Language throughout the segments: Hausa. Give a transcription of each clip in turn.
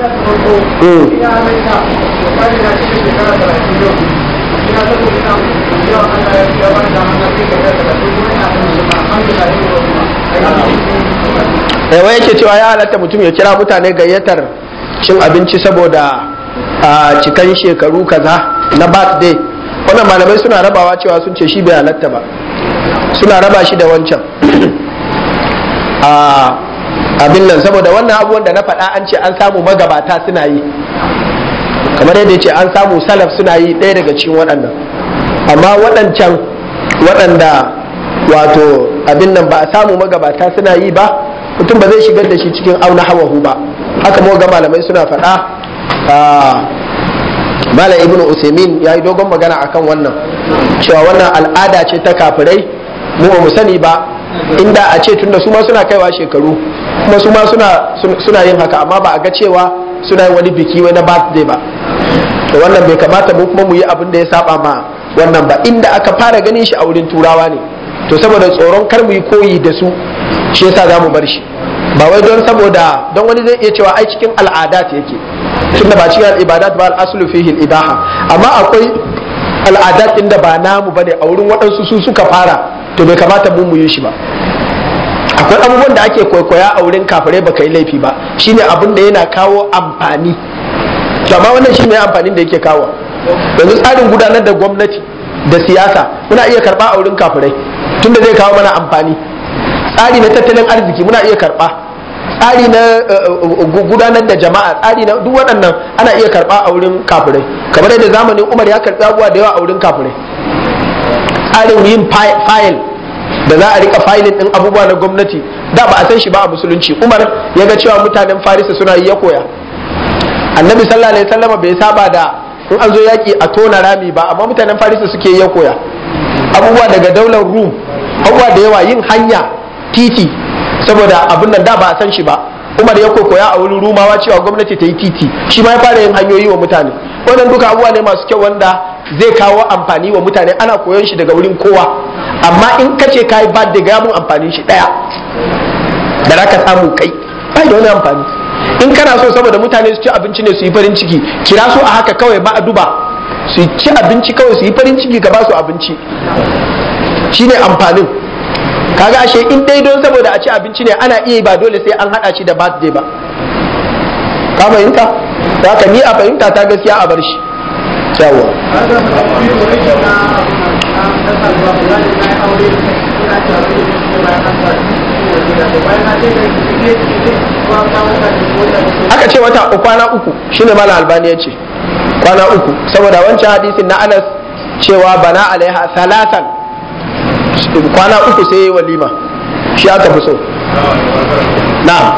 yawa yake cewa ya halatta mutum ya kira mutane gayyatar cin abinci saboda a cikan shekaru kaza na birthday wannan malamai suna rabawa cewa sun ce shi bai halatta ba suna raba shi da wancan abin nan saboda wannan abubuwan da na faɗa an ce an samu magabata suna yi kamar yadda ce an samu salaf suna yi ɗaya daga cikin waɗannan amma waɗancan waɗanda wato abin nan ba a samu magabata suna yi ba mutum ba zai shigar da shi cikin auna hawahu ba haka mu ga malamai suna faɗa malam ibnu usaimin ya yi dogon magana akan wannan cewa wannan al'ada ce ta kafirai mu ba mu sani ba inda a ce tunda su ma suna kaiwa shekaru kuma su ma suna yin haka amma ba a ga cewa suna yin wani biki wani birthday ba to wannan bai kamata mu kuma mu yi abin da ya saba ma wannan ba inda aka fara ganin shi a wurin turawa ne to saboda tsoron kar mu yi koyi da su shi yasa za mu bar shi ba wai don saboda don wani zai iya cewa ai cikin al'adat yake tunda ba cikin al'ibadat ba al'aslu fihi ibaha amma akwai al'adat din da ba namu bane a wurin waɗansu su suka fara to bai kamata mu mu yi shi ba akwai abubuwan da ake kwaikwaya a wurin kafirai baka yi laifi ba shine abin da yana kawo amfani to amma wannan shi ne amfanin da yake kawo yanzu tsarin gudanar da gwamnati da siyasa muna iya karba a wurin kafirai tunda zai kawo mana amfani tsari na tattalin arziki muna iya karba tsari na gudanar da jama'a tsari na duk waɗannan ana iya karba a wurin kafirai kamar yadda zamanin umar ya karbi abubuwa da yawa a wurin kafirai tsarin yin fayil da za a rika fayilin din abubuwa na gwamnati da ba a san shi ba a musulunci umar ya ga cewa mutanen farisa suna yi ya koya annabi sallallahu alaihi wasallam bai saba da in an zo yaki a tona rami ba amma mutanen farisa suke ya koya abubuwa daga daular rum abubuwa da yawa yin hanya titi saboda abin nan da ba a san shi ba umar ya koya a wurin rumawa cewa gwamnati ta yi titi shi ma ya fara yin hanyoyi wa mutane wannan duka abubuwa ne masu kyau wanda zai kawo amfani wa mutane ana koyon shi daga wurin kowa amma in ka ce ka yi bad daga mun amfanin shi daya da za ka samu kai ba da wani amfani in kana so saboda mutane su ci abinci ne su yi farin ciki kira su a haka kawai ba a duba su ci abinci kawai su yi farin ciki ka ba su abinci shine amfanin kaga ashe in dai don saboda a ci abinci ne ana iya ba dole sai an hada shi da birthday ba ka fahimta haka ni a fahimta ta gaskiya a bar shi yawa aka ce wata kwana uku shine mala albani ya ce kwana uku saboda wancan hadisin na anas cewa bana alaiha salatan kwana uku sai yi walima shi aka fi so na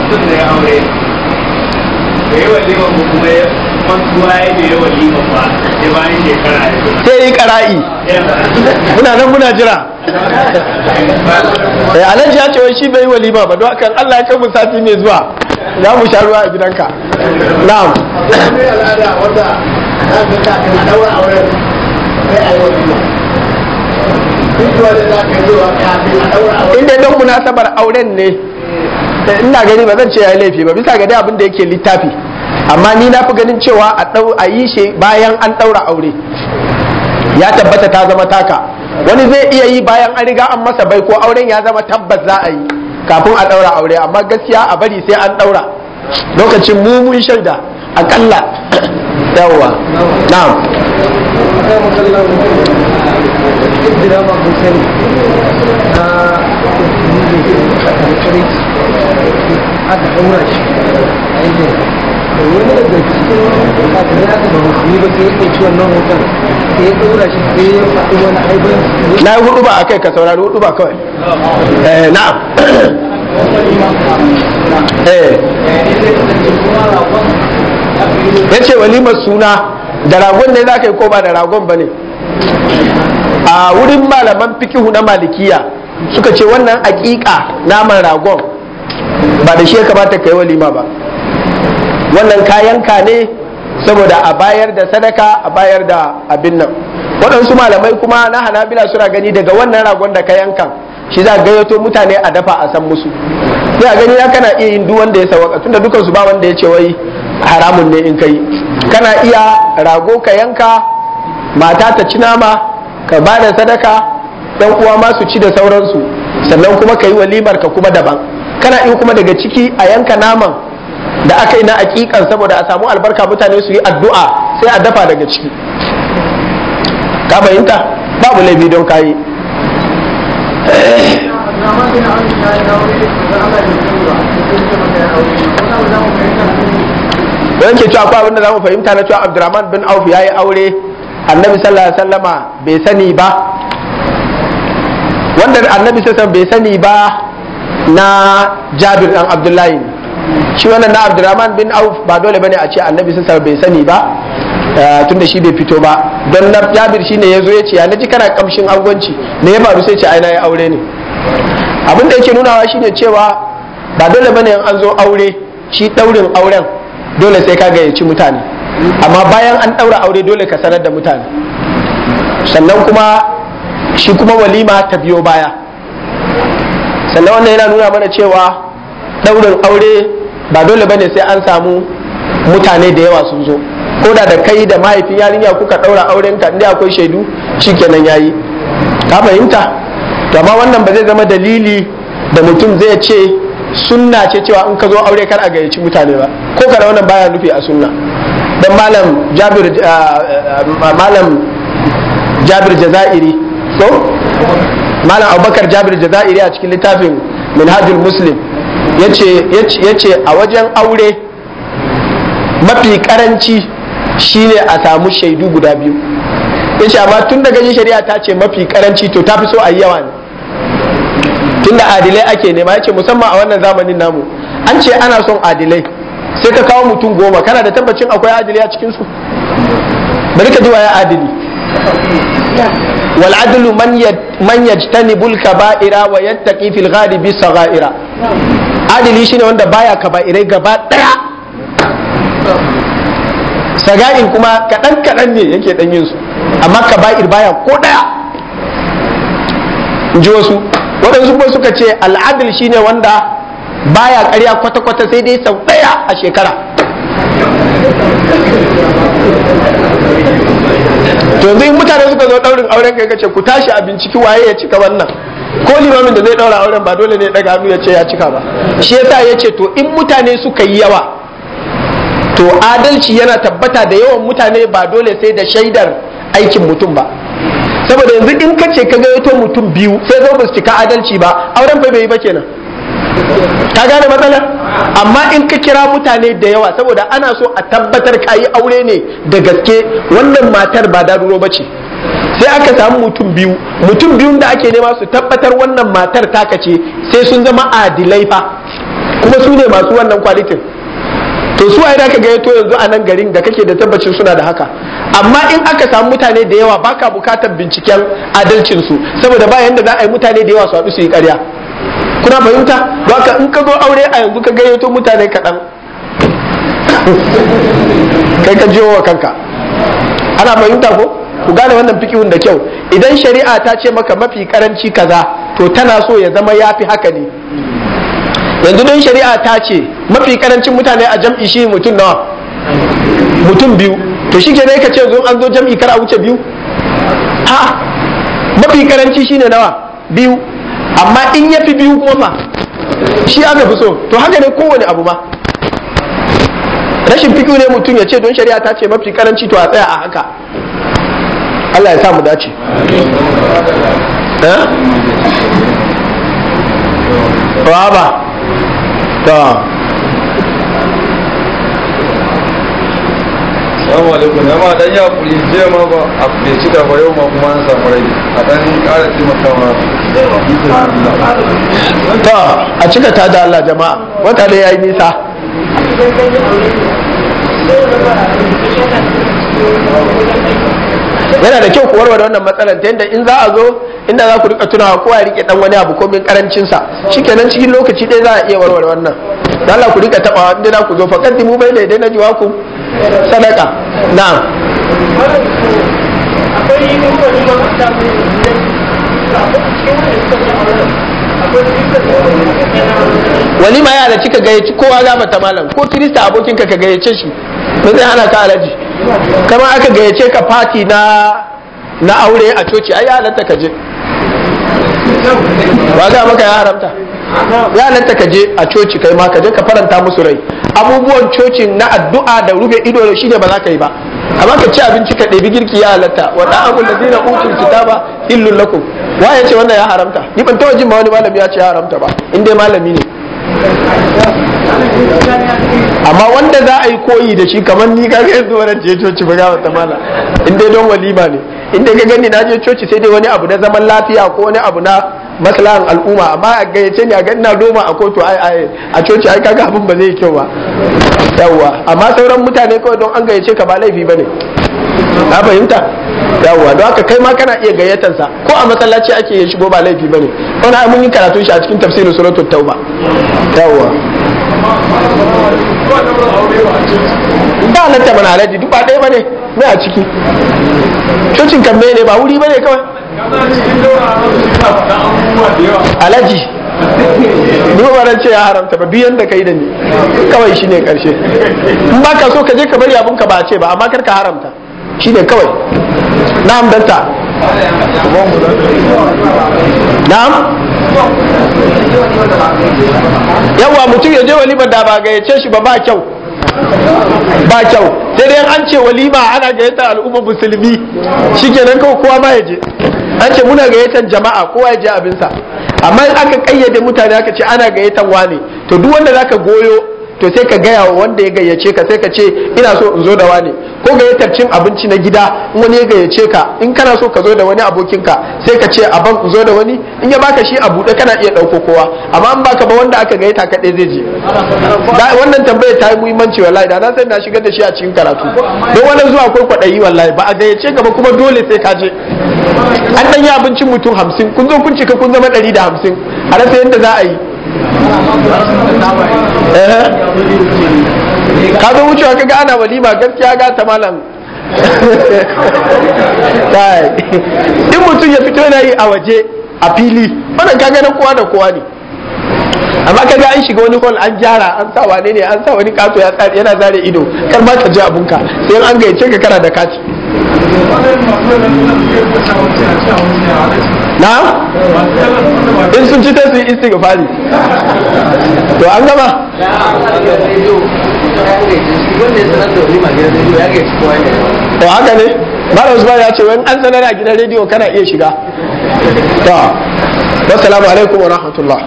sai yi kara'i muna nan muna jira eh alhaji ya ce wai shi bai yi walima ba don haka Allah ya kai mu sati mai zuwa za mu sha ruwa a gidanka na'am in dai don munasabar auren ne ina gani ba zan ce ya yi laifi ba bisa ga dai abin da yake littafi amma ni na fi ganin cewa a dau a yi shi bayan an daura aure ya tabbata ta zama taka wani zai iya yi bayan an riga an masa bai ko auren ya zama tabbas za a yi kafin a daura aure amma gaskiya a bari sai an daura lokacin mu mun shaida akalla yawwa na'am aka ɗaura shi a yankin wani daga cikin kafin ya ba musulmi ba sai ya ɗauki wannan hoton sai ya ɗaura shi sai ya faɗi wani aibin na yi hudu ba a kai ka saurari hudu ba kawai eh na'am eh ya ce walimar suna da ragon ne za ka yi ko ba da ragon ba ne a wurin malaman fikihu na malikiya suka ce wannan aƙiƙa naman ragon ba da shi ya kamata ka yi walima ba wannan kayanka ne saboda a bayar da sadaka a bayar da abin nan waɗansu malamai kuma na hanabila suna gani daga wannan ragon da ka yanka shi za gayyato mutane a dafa a san musu sai a gani ya kana iya yin duk wanda ya sawaka tunda dukan su ba wanda ya ce wai haramun ne in kai kana iya rago ka yanka mata ta ci nama ka ba da sadaka dan uwa ma su ci da sauransu sannan kuma ka yi walimar ka kuma daban kana iya kuma daga ciki a yanka naman da aka yi na aƙiƙan saboda a samu albarka mutane su yi addu'a sai a dafa daga ciki ka fahimta babu laifi don kayi don ke cewa akwai abinda za mu fahimta na cewa abdurrahman bin auf ya yi aure annabi sallallahu alaihi wasallama bai sani ba wanda annabi sallallahu bai sani ba na jabir dan abdullahi shi wannan na abdurrahman bin auf ba dole bane a ce annabi sallallahu bai sani ba tunda shi bai fito ba don na jabir shine ya zo ya ce ya naji kana kamshin angwanci me ya faru sai ce ai na yi aure ne abin da yake nunawa shine cewa ba dole bane in an zo aure shi daurin auren dole sai ka gayyaci mutane amma bayan an daura aure dole ka sanar da mutane sannan kuma shi kuma walima ta biyo baya sannan wannan yana nuna mana cewa daurin aure ba dole bane sai an samu mutane da yawa sun zo ko da da kai da mahaifin yarinya kuka daura auren ka inda akwai shaidu shikenan yayi ka fahimta to amma wannan ba zai zama dalili da mutum zai ce sunna ce cewa in ka zo aure kar a gayyaci mutane ba ko kada wannan baya nufi a sunna dan malam Jabir malam Jabir Jazairi so malam Abubakar Jabir Jazairi a cikin littafin Minhajul Muslim yace yace a wajen aure mafi karanci shine a samu shaidu guda biyu yace amma tun daga yin shari'a ta ce mafi karanci to ta fi so a yi yawa ne tunda adilai ake nema yace musamman a wannan zamanin namu an ce ana son adilai sai ka kawo mutum goma kana da tabbacin akwai adilai a cikin su bari ka ji waye adili wal adlu man man yajtanibul kaba'ira wa yattaqi fil ghalibi saghaira adili shine wanda baya kaba'irai gaba daya saga'in kuma kadan kadan ne yake dan yin su amma kaba'ir baya ko daya in ji wasu waɗansu kuma suka ce al'adil shine wanda baya ƙarya kwata-kwata sai dai sau ɗaya a shekara to yanzu in mutane suka zo ɗaurin auren kai kace ku tashi a binciki waye ya cika wannan ko limamin da zai ɗaura auren ba dole ne ya ɗaga hannu ya ce ya cika ba shi yasa ya ce to in mutane suka yi yawa to adalci yana tabbata da yawan mutane ba dole sai da shaidar aikin mutum ba saboda yanzu in ka ce ka gayyato mutum biyu sai zo ba su cika adalci ba auren fa bai yi ba kenan ka gane matsalar amma in ka kira mutane da yawa saboda ana so a tabbatar ka yi aure ne da gaske wannan matar ba daduro ba ce sai aka samu mutum biyu mutum biyun da ake nema su tabbatar wannan matar taka ce sai sun zama adilai fa kuma su ne masu wannan kwalitin to su ai da ka gayyato yanzu a nan garin da kake da tabbacin suna da haka amma in aka samu mutane da yawa baka bukatar binciken adalcin su saboda ba yanda za a yi mutane da yawa su haɗu su yi ƙarya kuna fahimta don haka in ka zo aure a yanzu ka gayyato mutane kaɗan kai ka jiwo wa kanka ana fahimta ko ku gane wannan fikihun da kyau idan shari'a ta ce maka mafi karanci kaza to tana so ya zama yafi haka ne yanzu don shari'a ta ce mafi karancin mutane a jam'i shi mutum nawa mutum biyu to shi ke ka ce zo an zo jam'i kar a wuce biyu ha mafi karanci shine nawa biyu amma in ya fi biyu kuma fa shi aka fi so to haka ne kowane abu ma rashin fikiyu ne mutum ya ce don shari'a ta ce mafi karanci to a tsaya a haka Allah ya sa mu dace ba ba ta Assalamu alaikum ya ma dan ya kuri jiya ma ba a bai cika ba yau ma kuma an samu rai a dan ƙara taimakawa ta a cika ta da Allah jama'a wata da yayi nisa yana da kyau ku warware wannan matsalar ta yadda in za a zo inda za ku rika tunawa kowa ya rike dan wani abu ko min karancin sa shikenan cikin lokaci ɗaya za a iya warware wannan da Allah ku rika tabawa inda za ku zo faqad mu bai da na jiwa ku sadaka na'am akwai wani makwabta mai a cikin wani suka ce auren walima ya halarci ka gayyaci kowa za mata malam ko kirista abokinka ka gayyace shi ba zai hana ka alaji kama aka gayyace ka fati na na aure a coci ai ya halatta ka je ba ga maka ya haramta ya halatta ka je a coci kai ma ka je ka faranta musu rai abubuwan cocin na addu'a da rufe ido shi ne ba za ka yi ba amma ka ci abinci ka ɗebi girki ya halatta wa da'amul ladina utul kitaba illul lakum wa ya ce wannan ya haramta ni ban taɓa jin ma wani malami ya ce ya haramta ba in dai malami ne amma wanda za a yi koyi da shi kamar ni kaga yanzu wannan je coci ba ga wata mala in dai don walima ne in dai ka gani na je coci sai dai wani abu na zaman lafiya ko wani abu na maslahan al'umma amma a gayyace ni a ga ina doma a kotu ai ai a coci ai kaga abin ba zai kyau ba yawwa amma sauran mutane kawai don an gayyace ka ba laifi bane na fahimta yawwa don haka kai ma kana iya gayyatar sa ko a masallaci ake yin shigo ba laifi bane wani ai mun yi karatun shi a cikin tafsirin suratul tauba yawwa ba halatta mana alaji duk ba ɗaya bane ne a ciki cocin kan ne ba wuri bane kawai alaji ni ba ran ce ya haramta ba duk yanda kai da ni kawai shine karshe in ba ka so ka je ka bari abun ka ba a ce ba amma kar ka haramta shine kawai na'am danta na'am yawa mutum ya je walimar da ba gayyace shi ba ba kyau ba kyau sai dai an ce walima ana gayyatar al'ummar musulmi shikenan kawai kowa ma ya je an ce muna gayyatar jama'a kowa ya je abinsa amma in aka kayyade mutane aka ce ana gayyatar wane to duk wanda zaka goyo to sai ka gaya wa wanda ya gayyace ka sai ka ce ina so in zo da wane ko gayyatar cin abinci na gida in wani ya gayyace ka in kana so ka zo da wani abokinka sai ka ce aban in zo da wani in ya baka shi a buɗe kana iya ɗauko kowa amma in baka ba wanda aka gayyata kaɗai zai je wannan tambayar ta yi muhimmanci wallahi da na san na shigar da shi a cikin karatu don wannan zuwa akwai kwaɗayi wallahi ba a gayyace ka ba kuma dole sai ka je an ɗan yi abincin mutum hamsin kun zo kun cika kun zama ɗari da hamsin a rasa yadda za a yi ka zo wucewa kaga ana walima gaskiya ga ta malam in mutum ya fito yana yi a waje a fili wannan kaga na kowa da kowa ne amma kaga an shiga wani hall an gyara an sa wane ne an sa wani kato ya tsari yana zare ido kar ma ka ji abunka sai an gayyace ka kana da kati na in sun ci ta su yi istighfari to an gama to haka ne Malam Usman ya ce wani an sanar a gidan rediyo kana iya shiga to wassalamu alaikum wa rahmatullah